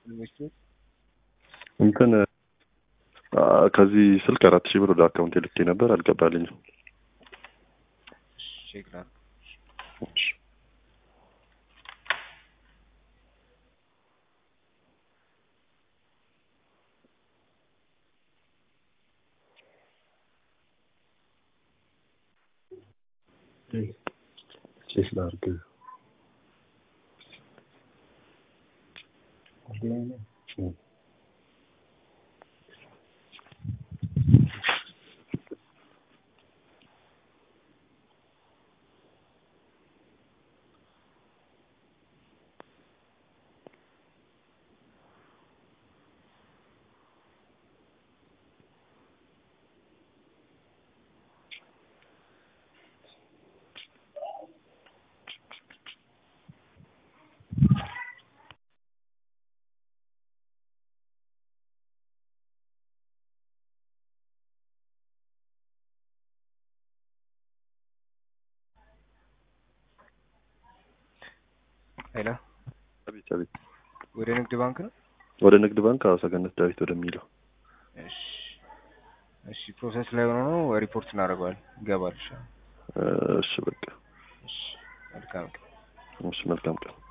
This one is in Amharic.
ኢንቨስትመንት እንትን አ፣ ከዚህ ስልክ አራት ሺህ ብር ወደ አካውንት ልኬ ነበር አልገባልኝም። ቼክ ላድርግ። ቼክ ላድርግ። ሄሎ አቤት አቤት። ወደ ንግድ ባንክ ነው? ወደ ንግድ ባንክ አዎ፣ ሰገነት ዳዊት ወደሚለው እሺ እሺ፣ ፕሮሰስ ላይ ሆኖ ነው ሪፖርት እናደርገዋለን። ይገባል። እሺ እ፣ እሺ በቃ እሺ፣ መልካም ቀን። እሺ፣ መልካም ቀን።